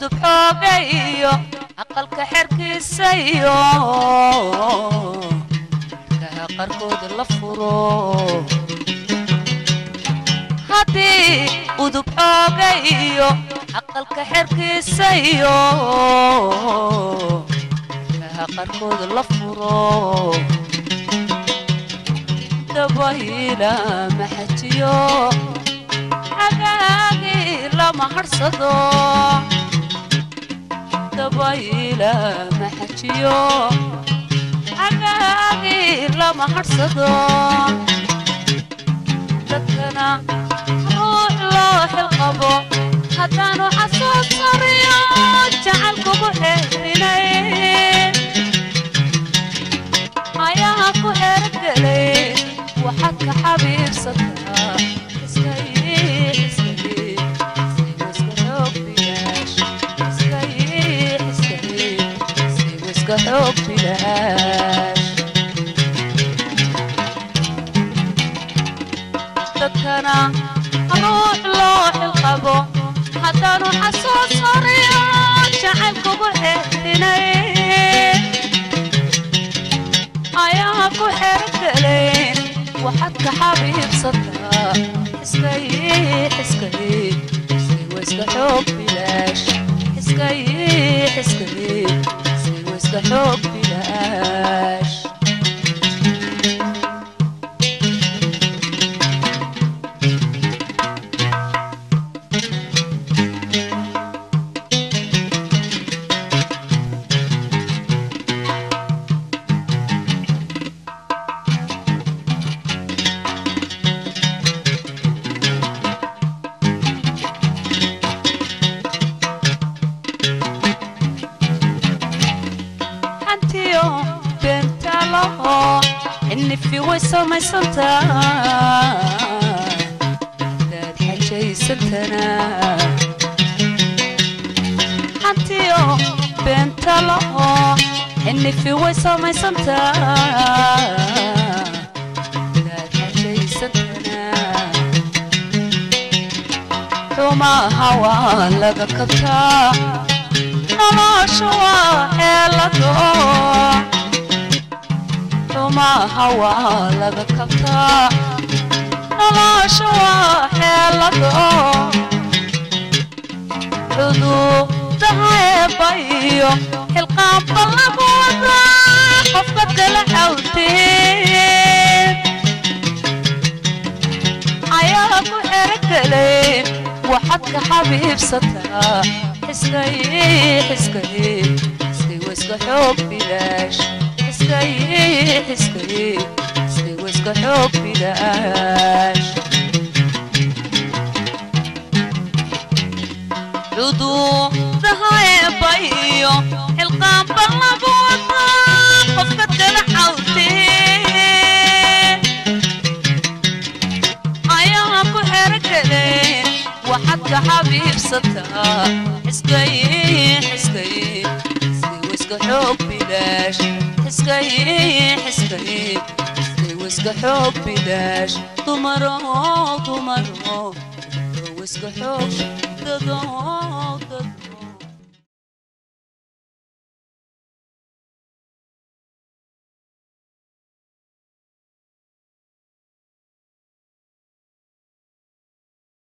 udub xooga iyo aqalka xerkiisa iyo kaha qarkooda la furo haddii udub xooga iyo aqalka xerkiisa iyo kaha qarkooda la furo dabayla maxajiyo agaagi lama harsado dabayla maxajiyo agaagi lama harsado dadkana ruux loo xilqabo haddaanu xasuus sariyo jacal kugu xeerinay ayaa ku xeergelay waxaad ka xabiibsataa iska xoog bilaash dadkana ruux loo xilqabo haddaanu xasuus horiyo jacayl kugu xeerinay ayaa ku xeergelayn waxaad ka xabiibsataa iskay iskay iskay iska xoog bilaash iskay iskay iskay iska xoog bilaash hantiyo beentalo xinifi way samaysantaa hadaad xajaysantana hantiyo beentalo xinifi way samaysantaa hadaad xajaysantana xumaha waa laga kabtaa noloshu waa xeelado xumaha waa laga kabtaa noloshu waa xeelado cuduudaha eebbayo xilqaamba lagu wadaa qofka kala xawteen ayaa ku xerogelay waxaad ka xabiibsataa iskay iskay iskay wiska xoog bilaash iskay iskay iskay wiska xoog bilaash cuduudaha eebbayo xilqaamba lagu wadaa qofka kala xawteen ayaa ku xerogelay waxaad ka xabiibsataa iskay iskay iskay wiska xoog bilaash iskay iskay iskay wiska xoog bilaash dumaro dumaro wiska xoog dado dad